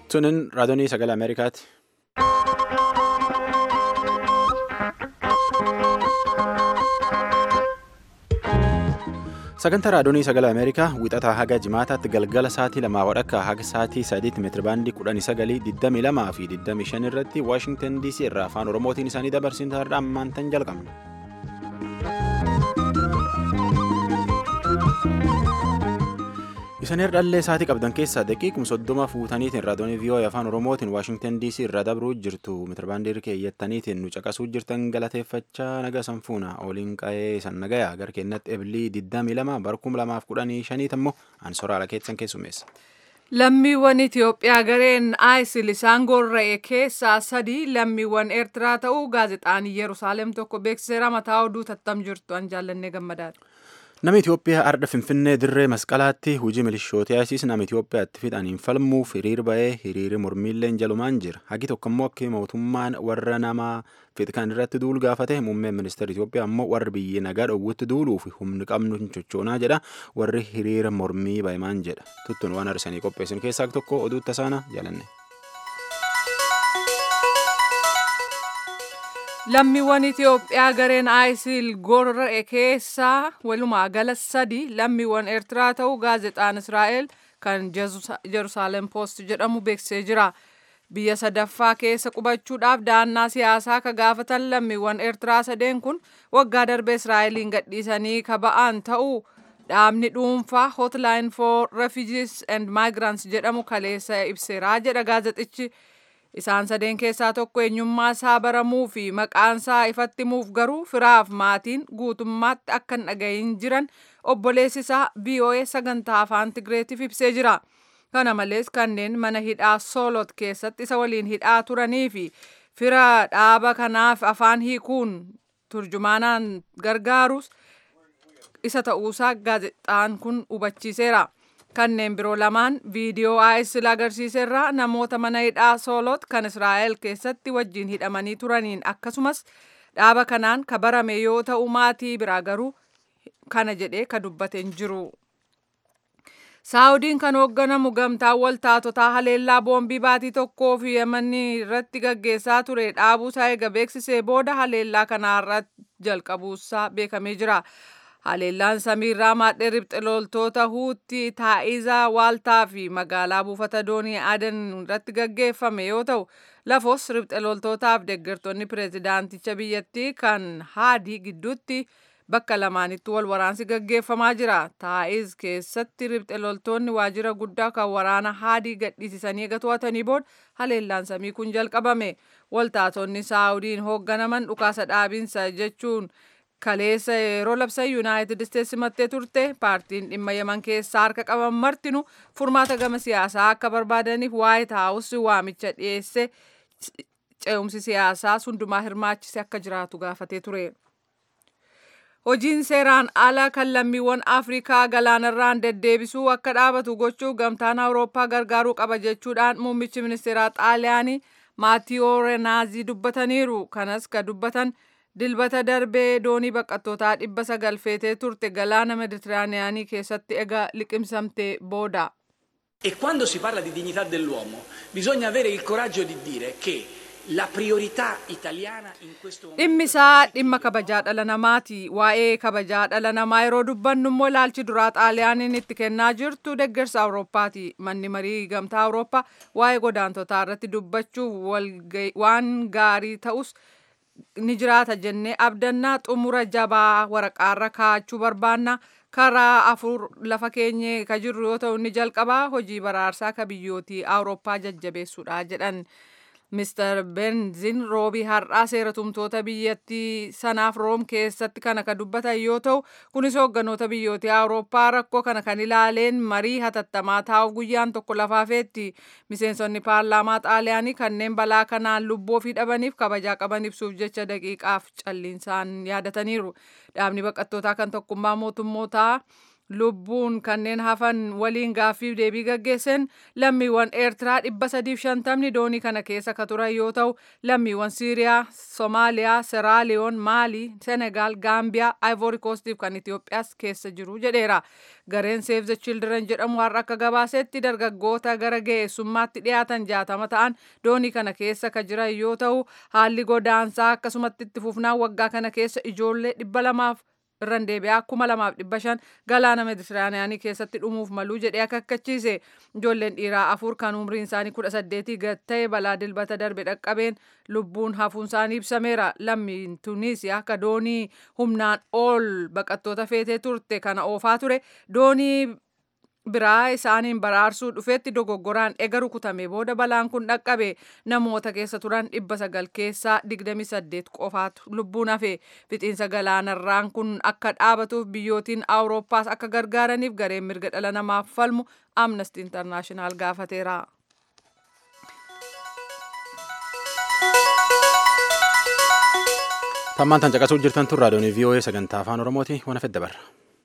Sunin raadiyoonii sagalee Ameerikaati. Sagantaa raadiyoonii sagalee Ameerikaa wixataa haga jimaataatti galgala sa'aatii lamaa wadhakka haga sa'aatii sadiitti meetirabaandii kudhanii sagalii digdamii lamaa fi digdamii shan irratti Waashingtan DC irraa afaan Oromootiin isaanii dabarsin taa'aadha ammaan tan jalqabna. Isin herdhallee sa'aatii qabdan keessaa daqiiquma soddoma fuutaniitiin raadiyoonii VOA afaan Oromootiin Waashingtan DC irraa dabruu jirtu meetirabaandii keeyyattaniitiin nu caqasuu jirtan galateeffachaa naga sanfuuna oliin qa'ee san nagayaa gara keenyatti ebilii 22 barkum 2015 ammoo ansoraala keessan keessumeessa. Lammiiwwan Itoophiyaa gareen ISIL isaan gorra'e keessaa sadii lammiiwwan Eertiraa ta'uu gaazexaan Yerusaalem tokko beeksiseera mataa oduu tattam jirtu an jaallannee gammadaadha. Nama Itoophiyaa arda Finfinnee dirree masqalaatti hojii milishootaa ISIS nama Itoophiyaatti fixaniin falmuuf hiriir ba'ee hiriirri mormiilleen jalumaan jira. Hagi tokko immoo akka mootummaan warra nama fixkan irratti duulu gaafate muummeen ministeera Itoophiyaa immoo warri biyyi nagaa dhowwutti duuluuf humni qabnu hin sochoonaa jedha. Warri hiriira mormii ba'imaan jedha. Tuttuun waan arsanii qopheessan keessaa tokko oduu tasaana jaalanne. Lammiiwwan Itoophiyaa gareen ISIL gorra'e keessaa walumaa gala sadi lammiiwwan Eertiraa ta'uu gaazexaan Israa'el kan Jerusalem Post jedhamu beeksisee jira. Biyya sadaffaa keessa qubachuudhaaf da'annaa siyaasaa ka gaafatan lammiiwwan Eertiraa sadeen kun waggaa darbe Israa'eliin gadhiisanii ka ba'an ta'uu dhaabni dhuunfaa Hotline for Refugees and Migrants jedhamu kaleessa ibseeraa jedha gaazexichi. Isaan sadeen keessaa tokko eenyummaa isaa baramuu fi maqaan isaa ifatti himuuf garuu firaaf maatiin guutummaatti akka hin dhagahin jiran obboleessi isaa VOA sagantaa afaan Tigreetiif ibsee jira. Kana malees kanneen mana hidhaa Soolot keessatti isa waliin hidhaa turanii fi fira dhaaba kanaaf afaan hiikuun turjumaanaan gargaarus isa ta'uusaa gaazexaan kun hubachiiseera. kanneen biroo lamaan viidiyoo ISIL agarsiiserraa namoota mana hidhaa soolot kan Israa'el keessatti wajjin hidhamanii turaniin akkasumas dhaaba kanaan ka barame yoo ta'u maatii biraa garuu kana jedhee ka dubbateen jiru. Saawudiin kan hoogganamu gamtaan waltaatotaa haleellaa boombii baatii tokkoo fi yamanii irratti gaggeessaa ture dhaabuusaa eega beeksisee booda haleellaa kanaarratti jalqabuusaa beekamee jira. Haleellaan samiirraa maadhee ribxe loltoota huutti taa'izaa waaltaa fi magaalaa buufata doonii adan irratti gaggeeffame yoo ta'u lafos ribxe loltootaaf deeggartoonni pireezidaanticha biyyattii kan haadii gidduutti bakka lamaanitti wal waraansi gaggeeffamaa jira. Taa'iz keessatti ribxe loltoonni waajjira guddaa kan waraana haadii gadhiisisanii eega to'atanii booda haleellaan samii kun jalqabame. Waltaatonni Saawudiin hoogganaman dhukaasa dhaabinsa jechuun kaleessa yeroo labsan yuunaayitid isteetsi simattee turte paartiin dhimma yaman keessaa harka qaban martinu furmaata gama siyaasaa akka barbaadaniif waayit haawus waamicha dhiyeesse ce'umsi siyaasaa hundumaa hirmaachise akka jiraatu gaafatee ture. Hojiin seeraan ala kan lammiiwwan Afrikaa galaanarraan deddeebisuu akka dhaabatu gochuuf gamtaan Awurooppaa gargaaruu qaba jechuudhaan muummichi ministeeraa Xaaliyaanii Maatiyoo Reenaazii dubbataniiru. Kanas ka dubbatan dilbata darbee doonii baqattootaa dhibba sagal feetee turte galaana meditiraaniyaanii keessatti egaa liqimsamte booda. E quando si parla di dignità dell'uomo bisogna avere il coraggio di dire che la priorità italiana in questo momento... Dhimmi isaa dhimma kabajaa dhala namaati. Waa'ee kabajaa dhala namaa yeroo dubbannu immoo ilaalchi duraa xaaliyaaniin itti kennaa jirtu deeggarsa Awurooppaati. Manni marii gamtaa Awurooppaa waa'ee godaantotaa irratti dubbachuuf waan gaarii ta'us ni jiraata jennee abdannaa xumura jabaa waraqaarra kaa'achuu barbaanna karaa afur lafa keenye ka jirru yoo ta'u inni jalqabaa hojii baraarsaa ka biyyootii awurooppaa jajjabeessuudha jedhan Mr. Benzin roobii har'aa seera tumtoota biyyattii sanaaf room keessatti kana ka dubbatan yoo ta'u kunis hoogganoota biyyootii awurooppaa rakkoo kana kan ilaaleen marii hatattamaa taa'uuf guyyaan tokko lafaafeetti miseensonni paarlaamaa xaaliyaanii kanneen balaa kanaan lubbuu ofii dhabaniif kabajaa qaban ibsuuf jecha daqiiqaaf calliinsaan yaadataniiru dhaabni baqattootaa kan tokkummaa mootummootaa lubbuun kanneen hafan waliin gaaffiif deebii gaggeessan lammiiwwan eertiraa dhibba sadiif shantamni doonii kana keessa ka turan yoo ta'u lammiiwwan siiriyaa soomaaliyaa seraaliyoon maalii senegaal gaambiyaa ivory koostiif kan itiyoophiyaas keessa jiru jedheera gareen save the children jedhamu har'a akka gabaasetti dargaggoota gara ga'eessummaatti dhiyaatan jaatama ta'an doonii kana keessa ka jiran yoo ta'u haalli godaansaa akkasumatti itti fufnaan waggaa kana keessa ijoollee dhibba lamaaf irraan deebi'aa kuma lamaaf dhibba shan galaana meditiraaniyaanii keessatti dhumuuf maluu jedhee akeekkachiise ijoolleen dhiiraa afur kan umriin isaanii kudha saddeetii gad ta'e balaa dilbata darbe dhaqqabeen lubbuun hafuun isaanii ibsameera lammiin tuniisiyaa akka doonii humnaan ol baqattoota feetee turte kana oofaa ture doonii biraa isaaniin baraarsuu dhufeetti dogoggoraan ega rukutame booda balaan kun dhaqqabe namoota keessa turan dhibba sagal keessaa digdami saddeet qofaatu lubbuun hafe fixiinsa galaanarraan kun akka dhaabatuuf biyyootiin awurooppaas akka gargaaraniif gareen mirga dhala namaaf falmu amnesty internaashinaal gaafateera. tammaan tan caqasuu jirtan tun raadiyoon vii'oo'ee sagantaa afaan oromooti waan fedda barra.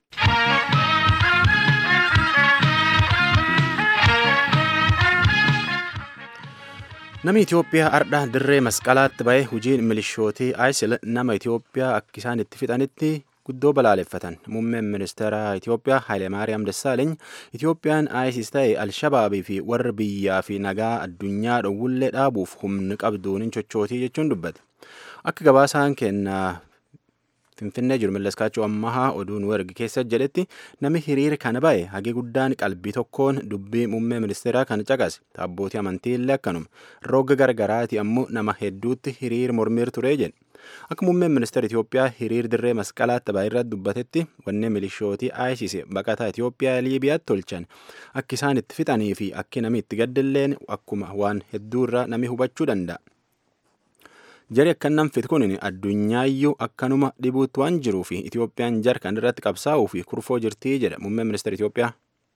Namni Itoophiyaa ardha dirree masqalaatti ba'ee hojiin milishootii ISIL nama Itoophiyaa akka isaan itti fixanitti guddoo balaaleffatan. Muummeen ministeera Itoophiyaa Hayilemaariyaam Dassaaleny Itoophiyaan ISIS ta'e Alshabaabii fi warra biyyaa fi nagaa addunyaa dhowwullee dhaabuuf humni qabduun hin sochootii jechuun dubbate. Akka gabaasaan kennaa Finfinnee jiru Malleskaachuu Ammahaa oduu nu erge keessa jedhetti namni hiriira kana ba'e hagi guddaan qalbii tokkoon dubbii muummee ministeeraa kan caqase abbootii amantii illee akkanuma roga gargaraati ammoo nama hedduutti hiriir mormiir ture jedhe. Akka muummeen ministeera Itoophiyaa hiriir dirree masqalaatti ba'e irratti dubbatetti wanni milishootii ISIS baqataa Itoophiyaa Liibiyaatti tolchan akka isaan itti fixanii fi akki namni itti gaddilleen akkuma waan hedduu irraa namni hubachuu danda'a. Jari akkanaan fit kun addunyaayyuu akkanuma dhibuutti waan jiruu fi Itoophiyaan jar kan irratti qabsaa'uu fi kurfoo jirtii jedha muummeen ministeera Itoophiyaa.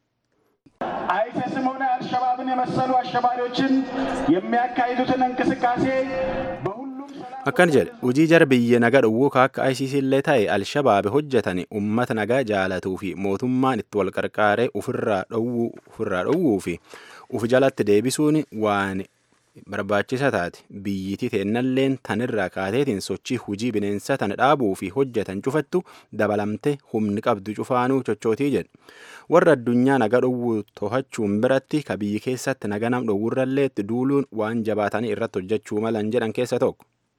አይሲስም ሆነ አልሸባብን የመሰሉ አሸባሪዎችን የሚያካሂዱትን እንቅስቃሴ በሁሉም ሰላም Akkan jedhe hojii jara biyya nagaa dhowwuu akka ISIS illee ta'e Alshabaabi hojjetan uummata nagaa jaalatuu fi mootummaan itti wal qarqaaree ofirraa dhowwuu fi uf jalatti deebisuun waan barbaachisa taate biyyitii teennalleen tanirraa kaateetiin sochii hujii bineensa tana dhaabuu fi hojjetan cufattu dabalamte humni qabdu cufaanuu chochootii jedhe warra addunyaa naga dhowwuu to'achuun biratti ka biyyi keessatti naga nam dhowwurrallee itti duuluun waan jabaatanii irratti hojjechuu malan jedhan keessa tokko.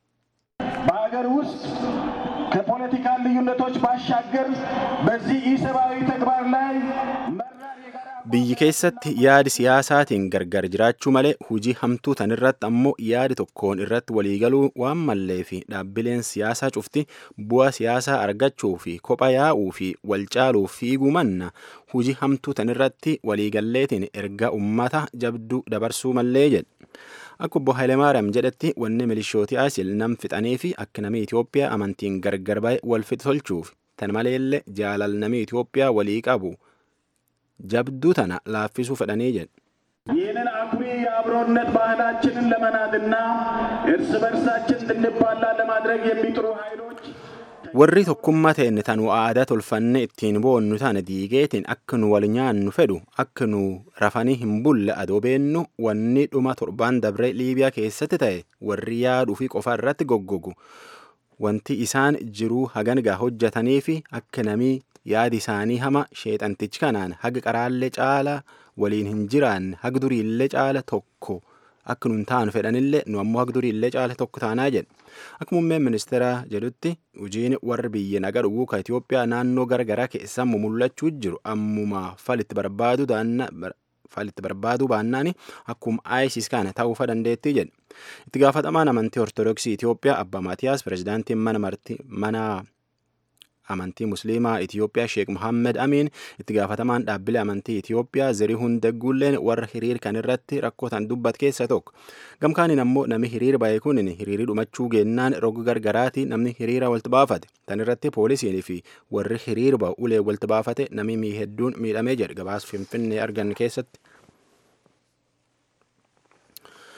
በሀገር ውስጥ ከፖለቲካ ልዩነቶች ባሻገር በዚህ ኢሰብአዊ ተግባር ላይ መራር የጋራ Biyyi keessatti yaadi siyaasaatiin gargar jiraachuu malee hujii hamtuu tan irratti ammoo yaadi tokkoon irratti waliigaluu waan mallee fi dhaabbileen siyaasaa cufti bu'aa siyaasaa argachuu fi kopha yaa'uu fi wal caaluuf fiiguu manna hujii hamtuu tan irratti waliigalleetiin erga ummata jabduu dabarsuu mallee jedhe. Akka obbo Hayilemaariyaam jedhetti wanni milishootii ISIL nam fixanii fi akka namni Itoophiyaa amantiin gargar ba'e wal fixa tolchuuf tan maleellee jaalal namni Itoophiyaa walii qabu jabduu tana laaffisuu fedhanii jedhe. ይህንን አኩሪ የአብሮነት ባህላችንን ለመናድና እርስ በርሳችን እንድንባላ ለማድረግ የሚጥሩ ኃይሎች Warri tokkummaa ta'e tan aadaa tolfanne ittiin boonnu tana diigeetiin akka nu wal nyaannu fedhu akka nu rafanii hin bulle adoo beennu wanni dhuma torbaan dabree Liibiyaa keessatti ta'e warri yaaduu fi qofa irratti goggogu wanti isaan jiruu hagangaa hojjetanii fi akka namii yaadi isaanii hama sheexantichi kanaan haga qaraallee caala waliin hin jiraanne haga duriillee caala tokko akka nun taanu fedhanillee nu ammoo haga duriillee caala tokko taanaa jedhe. Akka muummeen ministeeraa jedhutti hojiin warri biyya nagaa dhowwuu ka Itoophiyaa naannoo garagaraa keessaa mul'achuu jiru ammuma falitti barbaadu falitti barbaaduu baannaan akkuma ISIS kana ta'uufa dandeettii jedhe. Itti gaafatamaan amantii Ortodoksii Itoophiyaa Abba Maatiyaas pirezidaantiin mana marti mana amantii musliimaa Itoophiyaa Sheek Muhammed Amiin itti gaafatamaan dhaabbilee amantii Itoophiyaa Zarihuun Dagguulleen warra hiriir kan irratti rakkootan dubbat keessa tokko. Gamkaaniin ammoo namni hiriir ba'e kun hiriirii dhumachuu geennaan roga gargaraati namni hiriira walitti baafate. Tan irratti poolisiin fi warri hiriir ba'u ulee walitti baafate namni hedduun miidhamee jedhe gabaas finfinnee argan keessatti.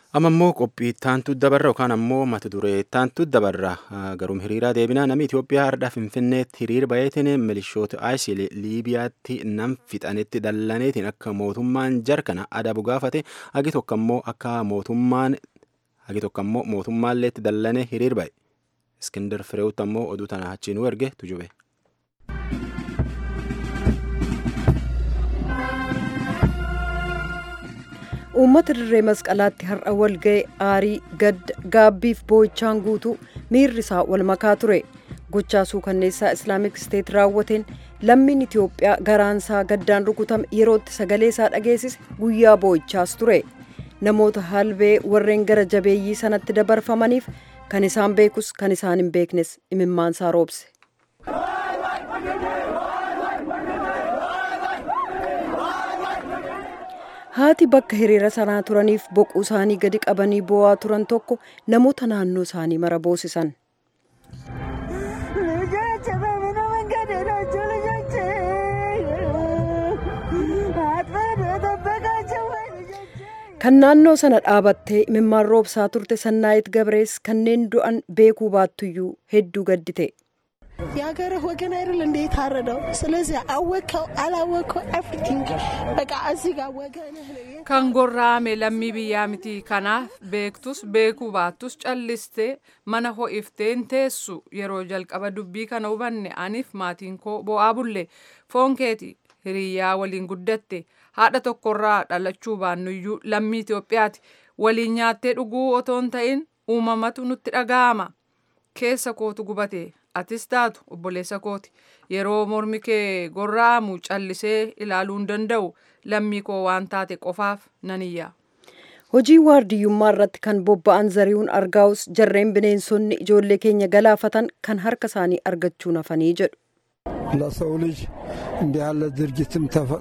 Amma immoo qophii ittaantu dabarra yookaan ammoo mata duree ittaantu dabarra garuum hiriiraa deebinaa namni Itoophiyaa har'a Finfinneetti hiriir bayeetiin milishoota ISIL Liibiyaatti nam fixanetti dallaneetiin akka mootummaan jarkana adabu gaafate hagi tokko ammoo akka mootummaan hagi tokko ammoo mootummaalleetti dallane hiriir baye. Iskindar Fireewutti ammoo oduu tana achiinuu erge tujube. uummata dirree masqalaatti har'a wal ga'e aarii gadda gaabbiif boo'ichaan guutuu miirri isaa wal makaa ture gochaa suukanneessaa islaamik isteet raawwateen lammiin itiyoophiyaa garaansaa gaddaan rukutame yerootti sagalee isaa dhageessise guyyaa boo'ichaas ture namoota halbee warreen gara jabeeyyii sanatti dabarfamaniif kan isaan beekus kan isaan hin beeknes imimmaansaa roobse. haati bakka hiriira sanaa turaniif boquu isaanii gadi qabanii boo'aa turan tokko namoota naannoo isaanii mara boosisan. kan naannoo sana dhaabattee imimmaan roobsaa turte sannaayit gabrees kanneen du'an beekuu baattuyyuu hedduu gaddite. የሀገርህ ወገን አይደል እንደ የታረደው ስለዚህ አወቀው አላወቀው ኤቭሪቲንግ በቃ እዚህ ጋር ወገንህ ነው kan gorra'ame lammii biyyaa miti kanaaf beektus beekuu baattus callistee mana ho'ifteen teessu yeroo jalqaba dubbii kana hubanne aniif maatiin koo bo'aa bulle foon keeti hiriyyaa waliin guddatte haadha tokkorraa dhalachuu baannuyyuu lammii Itoophiyaati waliin nyaattee dhuguu otoo hin ta'in uumamatu nutti dhaga'ama keessa kootu gubate atis taatu obboleessa kooti yeroo mormi kee gorra'amu callisee ilaaluu hin danda'u lammii koo waan taate qofaaf nan iyya. hojii waardiyyummaa irratti kan bobba'an zari'uun argaa'us jarreen bineensonni ijoollee keenya galaafatan kan harka isaanii argachuu nafanii jedhu. ለሰው ልጅ እንዲህ ያለ ድርጊትም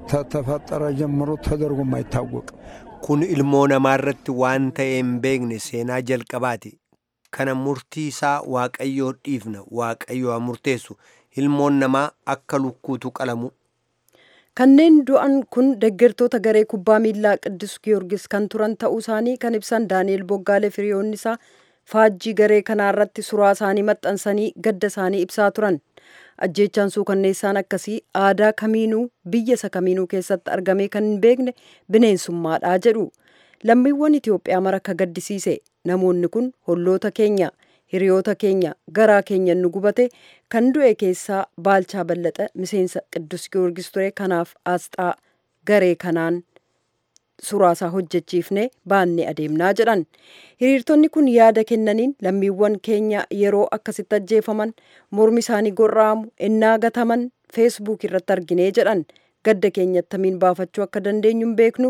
ተፈጠረ ጀምሮ ተደርጎም አይታወቅም። kun ilmoo namaarratti waan ta'e hin beekne seenaa jalqabaati kana murtii isaa waaqayyoo dhiifna waaqayyo haa murteessu ilmoon namaa akka lukkuutu qalamu kanneen du'an kun deeggartoota garee kubbaa miilaa qiddus giyoorgis kan turan ta'uu isaanii kan ibsan daani'el boggaalee firiyoonni isaa faajjii garee kanaa irratti suuraa isaanii maxxansanii gadda isaanii ibsaa turan ajjeechaan suukanneessaan akkasii aadaa kamiinuu biyya isa kamiinuu keessatti argamee kan hin beekne bineensummaadhaa jedhu lammiiwwan itiyoophiyaa mara akka gaddisiise namoonni kun holloota keenya hiriyoota keenya garaa keenya nu gubate kan du'e keessaa baalchaa ballaxa miseensa qiddus giyoorgis ture kanaaf aasxaa garee kanaan suraasaa hojjechiifne baannee adeemnaa jedhan hiriirtonni kun yaada kennaniin lammiiwwan keenya yeroo akkasitti ajjeefaman mormi isaanii gorra'amu ennaa gataman feesbuuk irratti arginee jedhan gadda keenya attamiin baafachuu akka dandeenyu hin beeknu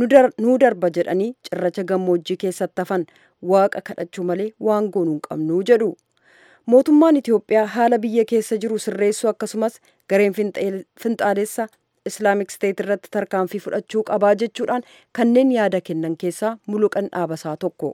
nuu darba jedhanii cirracha gammoojjii keessatti hafan waaqa kadhachuu malee waan goonuu hin qabnuu jedhu mootummaan itiyoophiyaa haala biyya keessa jiru sirreessuu akkasumas gareen finxaalessa islaamik steet irratti tarkaanfii fudhachuu qabaa jechuudhaan kanneen yaada kennan keessaa muluqan dhaabasaa tokko.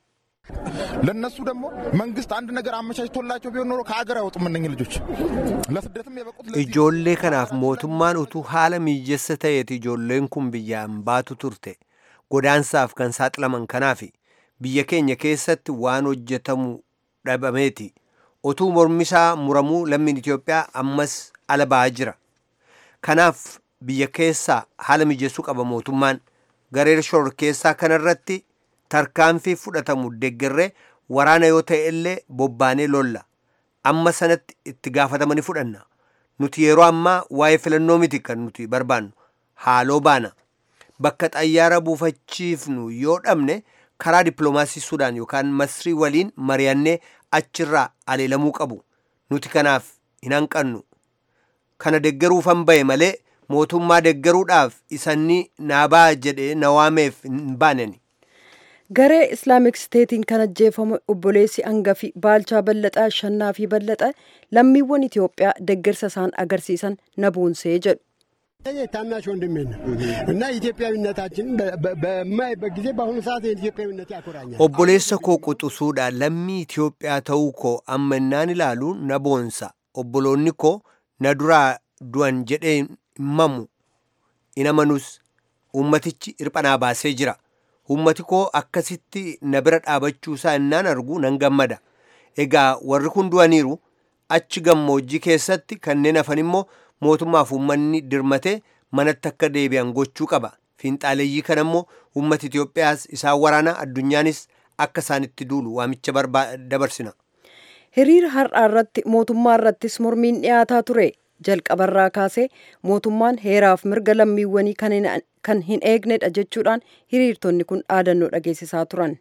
ለነሱ ደግሞ መንግስት አንድ ነገር አመቻችቶላቸው ቢሆን ኖሮ ከሀገር አይወጡም እነኝህ ልጆች ለስደትም የበቁት ijoollee kanaaf mootummaan utuu haala mijeessa ta'eeti ijoolleen kun biyyaan baatu turte godaansaaf kan saaxilaman kanaaf biyya keenya keessatti waan hojjetamu dhabameeti utuu mormisaa muramuu lammiin Itoophiyaa ammas ala ba'aa jira kanaaf biyya keessaa haala mijeessuu qaba mootummaan garee shororkeessaa kanarratti tarkaanfii fudhatamu deeggarree waraana yoo ta'e illee bobbaanee lolla amma sanatti itti gaafatamanii fudhanna nuti yeroo ammaa waa'ee filannoo miti kan nuti barbaannu haaloo baana bakka xayyaara buufachiifnu yoo dhabne karaa dippiloomaasii sudaan yookaan masrii waliin mari'annee achirraa aleelamuu qabu nuti kanaaf hin hanqannu kana deeggaruufan ba'e malee mootummaa deeggaruudhaaf isanni naabaa jedhee nawaameef hin baaneni. garee islaamik steetiin kan ajjeefame obboleessi hangafi baalchaa ballaxaa shannaa fi ballaxa lammiiwwan itiyoophiyaa deeggarsa isaan agarsiisan na boonsee jedhu. ታናሽ ወንድሜ ነው እና ኢትዮጵያዊነታችን በማይበት ጊዜ በአሁኑ ሰዓት ኢትዮጵያዊነት ያኮራኛል። obboleessa koo quxusuudha lammii Itoophiyaa ta'uu koo amma innaan ilaalu na boonsa obboloonni koo na duraa du'an jedhee himamu in amanus ummatichi hirphanaa baasee jira ummati koo akkasitti na bira dhaabachuusaa innaan argu nan gammada egaa warri kun du'aniiru achi gammoojjii keessatti kanneen hafan immoo mootummaaf uummanni dirmatee manatti akka deebi'an gochuu qaba fiinxaaleeyyii kana immoo uummati Itoophiyaas isaan waraana addunyaanis akka isaanitti duulu waamicha dabarsina. hiriira har'aa irratti mootummaa irrattis mormiin dhiyaataa ture jalqabarraa kaasee mootummaan heeraaf mirga lammiiwwanii kan hin eegnedha jechuudhaan hiriirtonni kun dhaadannoo dhageessisaa turan.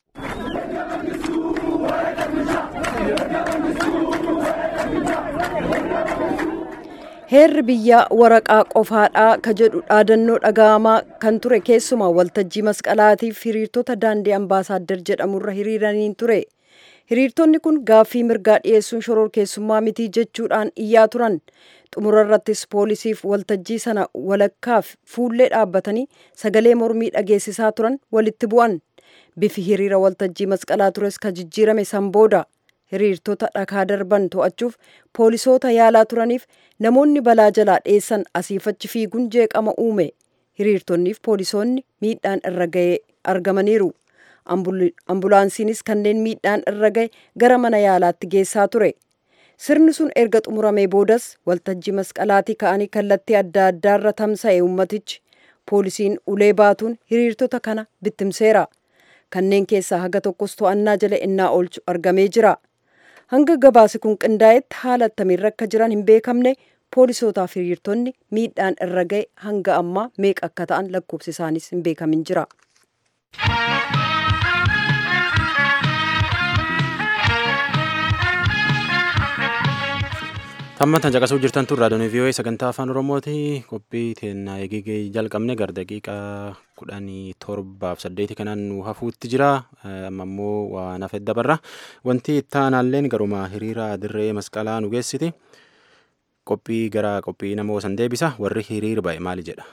heerri biyyaa waraqaa qofaadhaa ka jedhu dhaadannoo dhaga'amaa kan ture keessumaa waltajjii masqalaatiif hiriirtota daandii ambaasaaddar jedhamurra hiriiraniin ture. hiriirtonni kun gaaffii mirgaa dhiyeessuun shororkeessummaa mitii jechuudhaan iyyaa turan xumura irrattis poolisiif waltajjii sana walakkaaf fuullee dhaabbatanii sagalee mormii dhageessisaa turan walitti bu'an bifi hiriira waltajjii masqalaa tures ka jijjiirame san booda hiriirtota dhakaa darban to'achuuf poolisoota yaalaa turaniif namoonni balaa jalaa dheessan asiifachi fiiguun jeeqama uume hiriirtonniif poolisoonni miidhaan irra ga'ee argamaniiru. ambulaansiinis kanneen miidhaan irra ga'e gara mana yaalaatti geessaa ture sirni sun erga xumuramee boodas waltajjii masqalaatii ka'anii kallattii adda addaarra tamsa'e ummatichi poolisiin ulee baatuun hiriirtota kana bittimseera kanneen keessaa haga tokkos to'annaa jala innaa oolchu argamee jira hanga gabaasi kun qindaa'etti haala attamiirra akka jiran hin beekamne poolisootaaf hiriirtonni miidhaan irra ga'e hanga ammaa meeqa akka ta'an lakkoofsi isaanis hin beekamin jira. Tammantan caqasuu jirtan tun raadiyoon vii'oo'ee sagantaa afaan oromooti qophii teennaa eegee jalqabne gara daqiiqaa kudhanii torbaaf saddeeti kanaan nu hafuutti jira amma immoo waan hafe dabarra wanti ittaanaalleen garuma hiriira dirree masqalaa nu geessiti qophii gara qophii nama san deebisa warri hiriir ba'e maali jedha.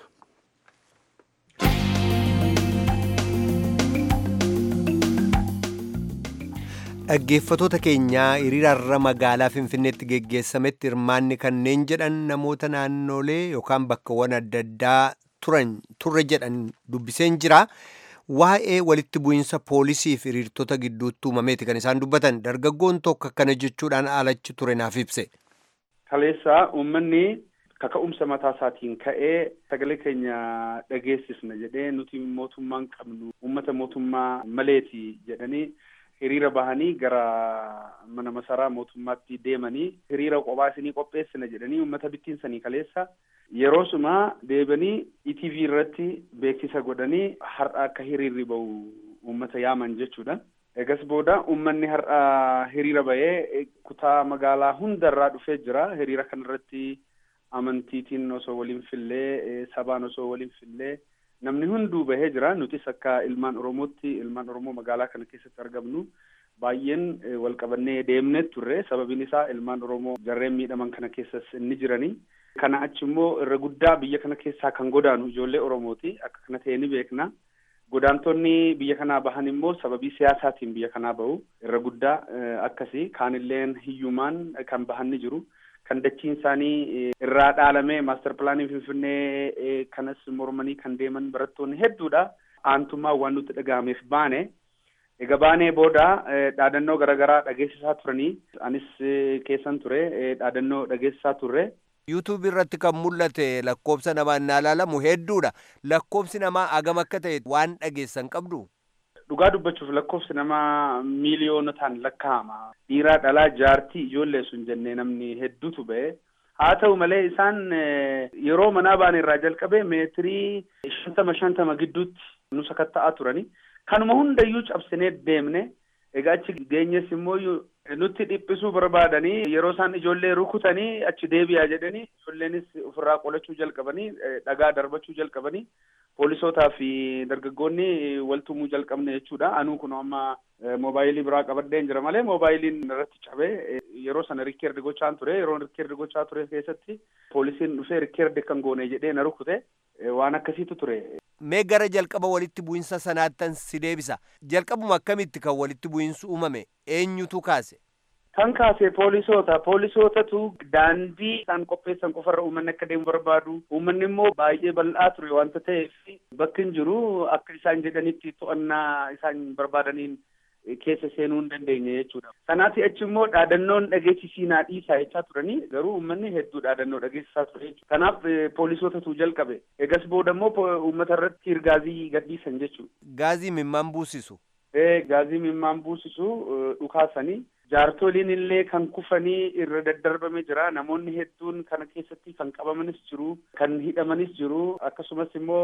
dhaggeeffatoota keenyaa hiriirarra magaalaa finfinneetti geggeessametti hirmaanni kanneen jedhan namoota naannolee yookaan bakkawwan adda addaa turan turre jedhan dubbiseen jira waa'ee walitti bu'iinsa poolisii fi hiriirtota gidduutti uumameeti kan isaan dubbatan dargaggoon tokko akkana jechuudhaan alachi ture naaf ibse. Kaleessa uummanni kaka'umsa mataa isaatiin ka'ee sagalee keenya dhageessisna jedhee nuti mootummaan qabnu uummata mootummaa maleeti jedhanii hiriira bahanii gara mana masaraa mootummaatti deemanii hiriira kophaa isinii qopheessina jedhanii uummata bittiinsanii kaleessa yeroo suma deebanii ETV irratti beeksisa godhanii har'a akka hiriirri bahu uummata yaaman jechuudha. Egas booda uummanni har'a hiriira bahee kutaa magaalaa hundarraa dhufee jira. Hiriira kanarratti amantiitiin osoo waliin fillee sabaan osoo waliin fillee namni hunduu bahee jira nutis akka ilmaan oromootti ilmaan oromoo magaalaa kana keessatti argamnu baay'een wal qabannee deemnee turre sababiin isaa ilmaan oromoo jarreen miidhaman kana keessas inni jiranii kana achi immoo irra guddaa biyya kana keessaa kan godaanu ijoollee oromooti akka kana ta'e ni beekna godaantonni biyya kanaa bahan immoo sababii siyaasaatiin biyya kanaa bahu irra guddaa akkasii kaanilleen hiyyumaan kan bahan ni jiru. kan dachiin isaanii irraa dhaalame maaster pilaanii finfinnee kanas mormanii kan deeman barattoonni hedduudha. Aantummaa waan nutti dhaga'ameef baane. Egaa baanee booda dhaadannoo garaagaraa dhageessisaa turanii anis keessan ture dhaadannoo dhageessisaa turre. yuutuub irratti kan mul'ate lakkoobsa namaa innaa ilaalamu hedduudha. Lakkoobsi namaa agam akka ta'e waan dhageessan qabdu. Dhugaa dubbachuuf lakkoofsi namaa miiliyoonotaan lakkaa'ama. Dhiiraa dhalaa jaartii ijoollee sun jennee namni hedduutu ba'e. Haa ta'u malee isaan yeroo manaa baane irraa jalqabee meetirii shantama shantama gidduutti nu sakatta'aa turani. Kanuma hundayyuu cabsinee deemne. Egaa achi geenyes immoo nutti dhiphisuu barbaadanii yeroo isaan ijoollee rukutanii achi deebi'aa jedhanii ijoolleenis ofirraa qolachuu jalqabanii dhagaa darbachuu jalqabanii poolisootaa fi dargaggoonni waltumuu jalqabne jechuudha. Anuu kun amma moobaayilii biraa qabadheen jira malee moobaayiliin irratti cabee yeroo sana rikkeerdi gochaan ture yeroo rikkeerdi gochaa ture keessatti poolisiin dhufee rikkeerdi kan goone jedhee na rukute waan akkasiitu ture. Mee gara jalqaba walitti bu'insa sanaattan si deebisa. Jalqabuma akkamitti kan walitti bu'insu uumame eenyutu kaase? Kan kaase poolisoota. Poolisootatu daandii isaan qopheessan qofarra uummanni akka deemu barbaadu. Uummanni immoo baay'ee bal'aa ture wanta ta'eef bakki hin jiru akka isaan jedhanitti to'annaa isaan barbaadaniin keessa seenuu hin dandeenye jechuudha. Kanaaf achi immoo dhaadannoon dhageessisiinaa dhiisaa jechaa turanii garuu uummanni hedduu dhaadannoo dhageessisaa ture jechuudha. Kanaaf poolisootatu jalqabe. Egas booda immoo uummata irratti gaazii gadhiisan jechuudha. Gaazii mimmaan buusisu. Ee gaazii mimmaan buusisu dhukaasanii jaartoliin illee kan kufanii irra daddarbame jira namoonni hedduun kana keessatti kan qabamanis jiru kan hidhamanis jiru akkasumas immoo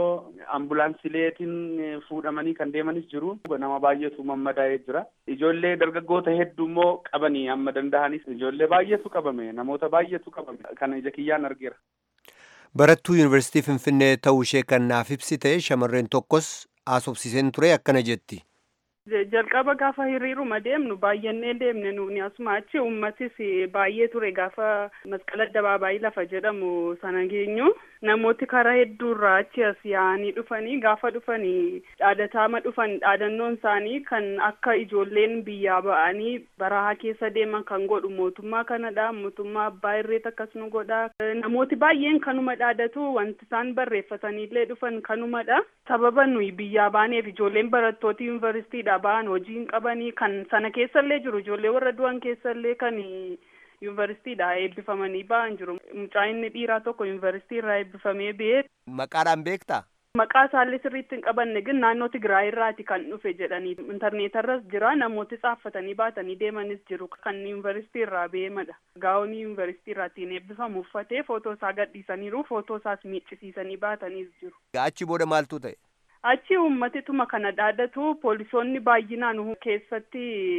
ambulaansileetiin fuudhamanii kan deemanis jiru nama baay'eetu mammadaa'ee jira ijoollee dargaggoota hedduu immoo qabanii amma danda'anis ijoollee baay'eetu qabame namoota baay'eetu qabame kana ija kiyyaan argeera. Barattuu Yuunivarsiitii Finfinnee ta'uu ishee kan naaf ibsite shamarreen tokkos haasofsiiseen ture akkana jetti. jalqaba gaafa hiriiruma deemnu baay'annee deemne nuuni asuma achi uummatis baay'ee ture gaafa masqala addabaabaayii lafa jedhamu sana geenyu namooti karaa hedduurraa achi as yaa'anii dhufanii gaafa dhufanii dhaadataama dhufan dhaadannoon isaanii kan akka ijoolleen biyyaa ba'anii barahaa keessa deeman kan godhu mootummaa kanadha mootummaa abbaa irreet akkas nu godha namooti baay'een kanuma dhaadatu wanti isaan barreeffataniillee dhufan kanumadha sababa nuyi biyyaa baaneef ijoolleen barattoota yuunivarsiitiidha ba'an hojii hin qabanii kan sana keessallee jiru ijoollee warra du'an keessallee kan yuunivarsiitiidha eebbifamanii ba'an jiru mucaa inni dhiiraa tokko yuunivarsiitii irraa eebbifamee ba'ee. Maqaadhaan beektaa? Maqaa isaallee sirriitti hin qabanne ግን naannoo Tigraay irraati kan dhufe jedhanii intarneetarras jira namooti xaaffatanii baatanii deemanis jiru kan yuunivarsiitii irraa beemadha. Gaa'onii yuunivarsiitii irraatiin eebbifamu uffatee footoo isaa gadhiisaniiru footoo isaas miiccisiisanii baataniis jiru. Achi booda maaltu ta'e? achi uummatituma kana dhaadatu poolisoonni baay'inaan keessatti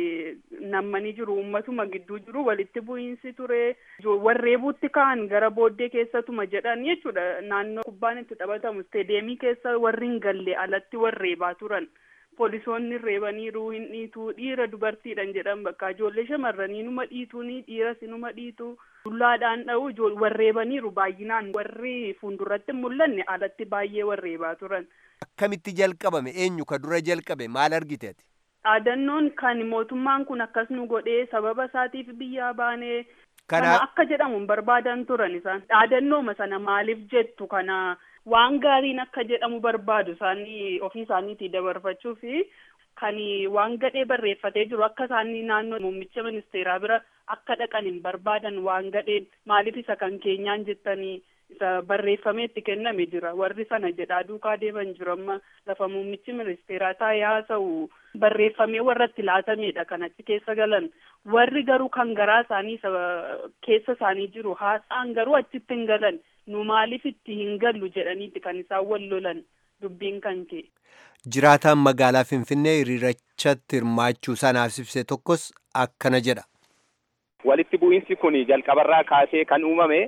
nammanii jiru uummatuma gidduu jiru walitti bu'iinsi ture warreebuutti ka'an gara booddee keessatuma jedhan jechuudha naannoo kubbaan itti taphatamu isteedeemii keessa warri hin galle alatti warreebaa turan poolisoonni reebaniiru hin dhiitu dhiira dubartiidhan jedhan bakka ijoollee shamarranii numa dhiituuni dhiiras numa dhiitu dullaadhaan dha'u warreebaniiru baay'inaan warri fuulduratti mul'anne alatti baay'ee warreebaa turan. Akkamitti jalqabame eenyu ka dura jalqabe maal argite ati? Dhaadannoon kan mootummaan kun akkas nu godhee sababa isaatiif biyyaa baanee kana akka jedhamu hin barbaadan turan isaan dhaadannooma sana maaliif jettu kana waan gaariin akka jedhamu barbaadu isaanii ofii isaaniitii dabarfachuu fi kan waan gadhee barreeffatee jiru akka isaanii naannoo muummicha ministeeraa bira akka dhaqan hin barbaadan waan gadheen maaliif isa kan keenyaan jettanii isa barreeffamee itti kenname jira warri sana jedhaa duukaa deeman jiru amma lafa muummichi ministeeraa taa'ee haasa'u barreeffamee warra itti laatamedha kan achi keessa galan warri garuu kan garaa isaanii keessa isaanii jiru haasa'an garuu achitti hin galan nu maaliif itti hin gallu jedhaniiti kan isaan wal lolan dubbiin kan ka'e. Jiraataan magaalaa Finfinnee hiriirachatti hirmaachuu sanaaf ibse tokkos akkana jedha. Walitti bu'iinsi kun jalqabarraa kaasee kan uumame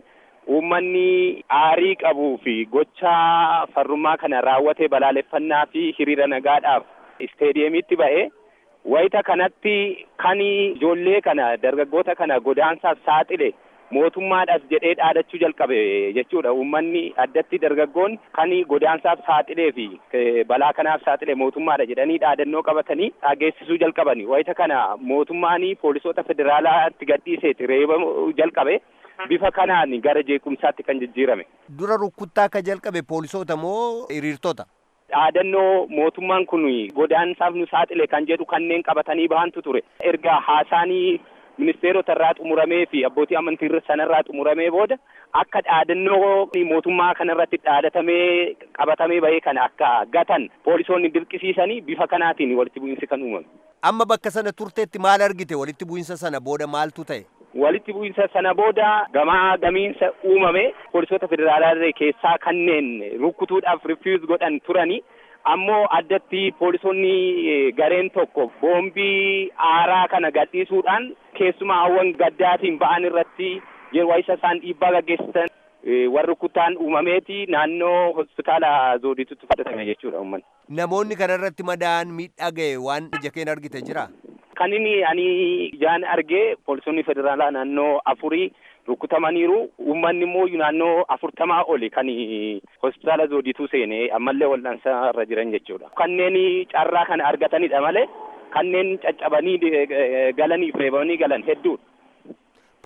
uummanni aarii qabuu fi gochaa farrummaa kana raawwate balaaleffannaa fi hiriira nagaadhaaf isteediyeemiitti ba'e wayita kanatti kan ijoollee kana dargaggoota kana godaansaaf saaxile mootummaadhaaf jedhee dhaadachuu jalqabe jechuudha uummanni addatti dargaggoon kan godaansaaf saaxilee fi balaa kanaaf saaxile mootummaadha jedhanii dhaadannoo qabatanii dhageessisuu jalqabani wayita kana mootummaan poolisoota federaalaatti gadhiiseeti reeba jalqabe. bifa kanaan gara jeequmsaatti kan jijjiirame. Dura rukkuttaa akka jalqabe poolisoota moo hiriirtota? Dhaadannoo mootummaan kun godaansaaf nu saaxile kan jedhu kanneen qabatanii bahantu ture. Erga haasaanii ministeerota irraa xumuramee fi abbootii amantii sanarraa xumuramee booda akka dhaadannoo mootummaa kanarratti dhaadatamee qabatamee bahee kana akka gatan poolisoonni dirqisiisanii bifa kanaatiin walitti bu'iinsi kan uumame. Amma bakka sana turteetti maal argite walitti bu'iinsa sana booda maaltu ta'e? walitti bu'iinsa sana booda gamaa gamiinsa uumame poolisoota federaalaa keessaa kanneen rukkutuudhaaf rifiuz godhan turani ammoo addatti poolisoonni gareen tokko boombii aaraa kana gadhiisuudhaan keessumaa hawwan gaddaatiin ba'an irratti yeroo isa isaan dhiibbaa gaggeessan warri rukkutaan uumameeti naannoo hospitaala zooditutti fudhatame jechuudha uummanni. Namoonni kana irratti madaa'an miidhaa ga'e waan ija keen argite jira? Kan inni ani ijaan argee poolisoonni federaalaa naannoo afurii rukkutamaniiru uummanni immoo naannoo afurtamaa oli kan hospitaala zoodituu seenee ammallee wal'aansaa irra jiran jechuudha. Kanneen carraa kana argatanidha malee kanneen caccabanii galanii fi reebamanii galan hedduudha.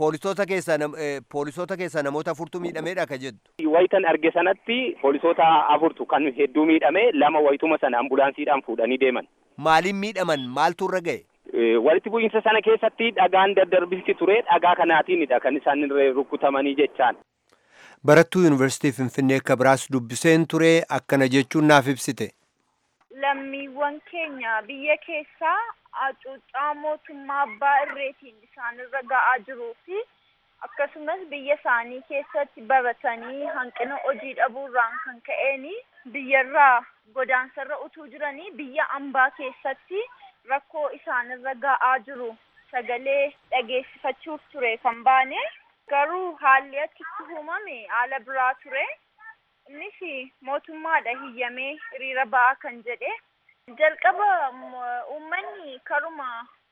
poolisoota keessaa poolisoota keessaa namoota afurtu miidhameedha ka jettu. Wayitan arge sanatti poolisoota afurtu kan hedduu miidhame lama wayituma sana ambulaansiidhaan fuudhanii deeman. Maaliin miidhaman maaltu irra ga'e? Walitti bu'iinsa sana keessatti dhagaan daddarbisi ture dhagaa kanaatiinidha kan isaan rukutamanii jechaan. Barattuu Yuunivarsiitii Finfinnee akka biraas dubbiseen ture akkana jechuun naaf ibsite. Lammiiwwan keenya biyya keessaa hacuuccaa mootummaa abbaa irreetiin isaanirra ga'aa jiruu fi akkasumas biyya isaanii keessatti baratanii hanqina hojii dhabuurraan kan ka'een biyyarraa godaansarra utuu jiranii biyya ambaa keessatti rakkoo isaanirra ga'aa jiru sagalee dhageessifachuuf ture kan baane garuu haalli achitti uumame haala biraa ture innis mootummaadha hiyyamee hiriira ba'aa kan jedhe jalqaba uummanni karuma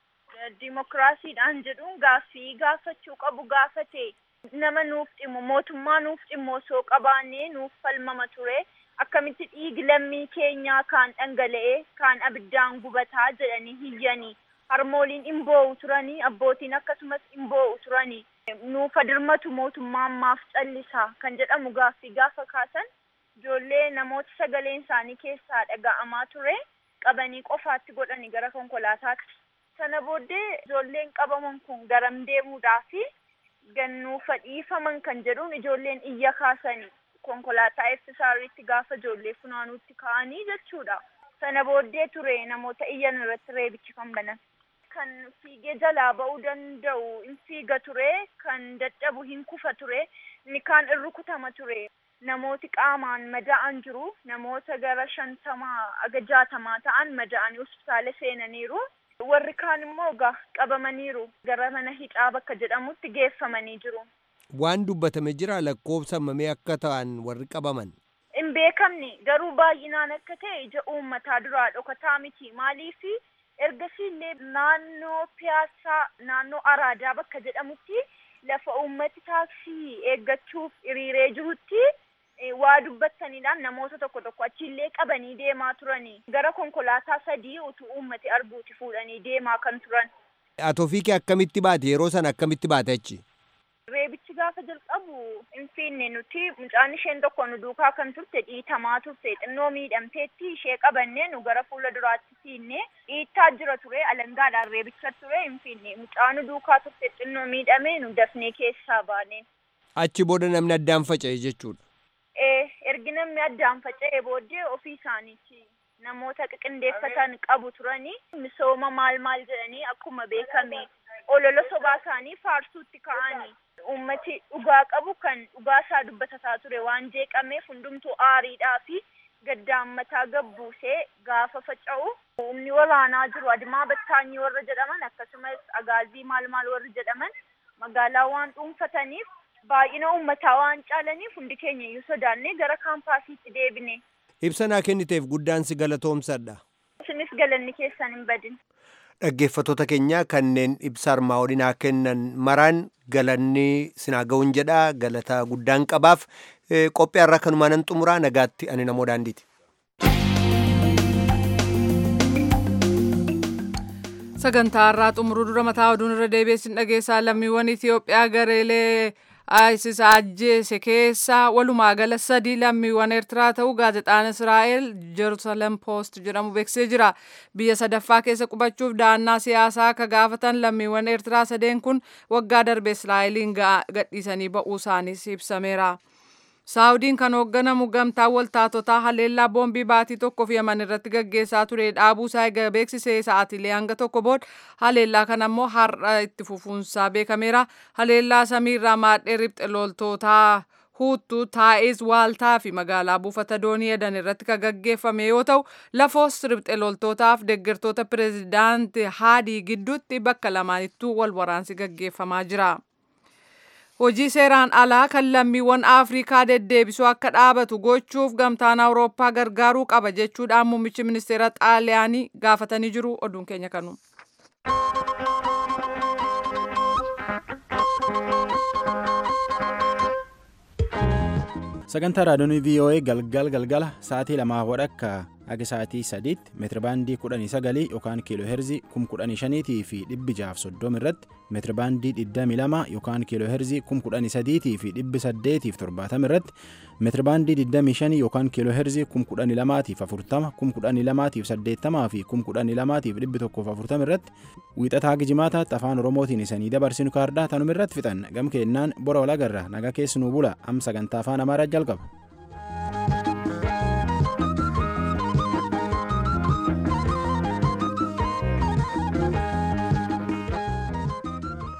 dimokiraasiidhaan jedhuun gaaffii gaafachuu qabu gaafate nama nuuf dhimmu mootummaa nuuf dhimmu osoo qabaannee nuuf falmama ture akkamitti dhiigi lammii keenyaa kaan dhangala'ee kaan abiddaan gubataa jedhanii hiyyanii harmooliin hin boo'u turanii abbootiin akkasumas hin boo'u turanii nuuf dirmatu mootummaan maaf callisaa kan jedhamu gaaffii gaafa kaasan ijoollee namoota sagaleen isaanii keessaa dhaga'amaa ture qabanii qofaatti godhanii gara konkolaataatti. Sana booddee ijoolleen qabaman kun garam deemuudhaafi gannuufa dhiifaman kan jedhuun ijoolleen iyya kaasanii konkolaataa eebbisaarriitti gaafa ijoollee funaanuutti ka'anii jechuudha. Sana booddee ture namoota iyyan irratti reebichi kan banan. Kan fiigee jalaa ba'uu danda'u hin fiiga ture, kan dadhabu hin kufa ture, inni kaan in rukutama ture. Namooti qaamaan mada'an jiru, namoota gara shantamaa aga jaatamaa ta'an mada'anii hospitaala seenaniiru. Warri kaan immoo egaa qabamaniiru gara mana hidhaa bakka jedhamutti geeffamanii jiru. Waan dubbatame jira lakkoofsa mamee akka ta'an warri qabaman. Hin beekamne garuu baay'inaan akka ta'e ija uummataa duraa dhokataa miti maaliifi ergasii illee naannoo piyaasaa naannoo araadaa bakka jedhamutti lafa uummati taaksii eeggachuuf hiriiree jirutti waa dubbataniidhaan namoota tokko tokko achiillee qabanii deemaa turanii gara konkolaataa sadii utuu uummati arguuti fuudhanii deemaa kan turan. Atoofiikii akkamitti baate yeroo sana akkamitti baate achi? Reebichi gaafa jalqabu hin fiinne nuti mucaan isheen tokko nu duukaa kan turte dhiitamaa turte xinnoo miidhamteetti ishee qabannee nu gara fuula duraatti fiinne dhiittaa jira ture alangaadhaan reebicha ture hin fiinne mucaa nu duukaa turte xinnoo miidhamee nu dafnee keessaa baane. Achi booda namni addaan faca'e jechuudha. ergi namni addaan faca'e booddee ofii isaaniiti namoota qiqindeeffatan qabu turanii misooma maal maal jedhanii akkuma beekame olola sobaa isaanii faarsuutti ka'anii ummati dhugaa qabu kan dhugaa isaa dubbatataa ture waan jeeqameef hundumtuu aariidhaa fi gaddaammataa gabbuusee gaafa faca'u humni waraanaa jiru adimaa battaanyii warra jedhaman akkasumas agaazii maal maal warri jedhaman magaalaa waan dhuunfataniif baay'ina uummataa waan caalaniif hundi keenya iyyuu sodaannee gara kaampaasiitti deebine. Ibsa naa kenniteef guddaan si galatoomsadha. Isinis galanni keessan hin badin. Dhaggeeffattoota keenya kanneen ibsa armaa olii kennan maraan galanni sinaa ga'uun jedha galata guddaan qabaaf qophii har'a kanumaa nan xumuraa nagaatti ani namoo daandiiti. sagantaa har'aa xumuruu dura mataa oduun irra deebiin dhageessaa lammiiwwan Itoophiyaa gareelee ISIS ajjeese keessa walumaa gala sadii lammiiwwan Eertiraa ta'uu gaazexaan Israa'el Jerusalem Post jedhamu beeksisee jira. Biyya sadaffaa keessa qubachuuf da'annaa siyaasaa akka gaafatan lammiiwwan Eertiraa sadeen kun waggaa darbe Israa'eliin gadhiisanii ba'uu isaaniis ibsameera. Saawudiin kan hoogganamu gamtaa waltaatotaa haleellaa boombii baatii tokkoof yaman irratti gaggeessaa ture dhaabuu isaa eega beeksisee sa'aatiilee hanga tokko booda haleellaa kana immoo har'a itti fufuunsaa beekameera. Haleellaa samiirraa maadhee ribxe loltootaa huuttuu taa'iz waaltaa fi magaalaa buufata doonii edan irratti kan gaggeeffame yoo ta'u lafoos ribxe loltootaaf deeggartoota pireezidaanti haadii gidduutti bakka lamaanittuu wal waraansi gaggeeffamaa jira. Hojii seeraan alaa kan lammiiwwan Afrikaa deddeebisuu akka dhaabatu gochuuf gamtaan Awurooppaa gargaaruu qaba jechuudhaan muummichi ministeera Xaaliyaanii gaafatanii jiru. Oduun keenya kanu. sagantaa raadiyoonii voa galgal galgala sa'aatii lamaa wadhakka haga sa'aatii sadiitti meetirabaandii kudhanii sagalii yookaan kiiloo heerzii kum kudhanii shaniitii fi dhibbi jaaf soddoma irratti meetirabaandii digdamii lama yookaan kiiloo heerzii kum kudhanii sadiitii fi dhibbi saddeetiif torbaatama irratti meetirabaandii digdamii shanii yookaan kiiloo heerzii kum kudhanii lamaatiif afurtama kum kudhanii lamaatiif saddeettamaa fi kum kudhanii lamaatiif dhibbi tokkoof afurtama irratti wiixataa haga jimaataatti afaan oromootiin isanii dabarsinu kaardaa tanuma irratti fixan gam keennaan bora walagarra naga keessanuu bula am sagantaa afaan amaaraa jalqaba.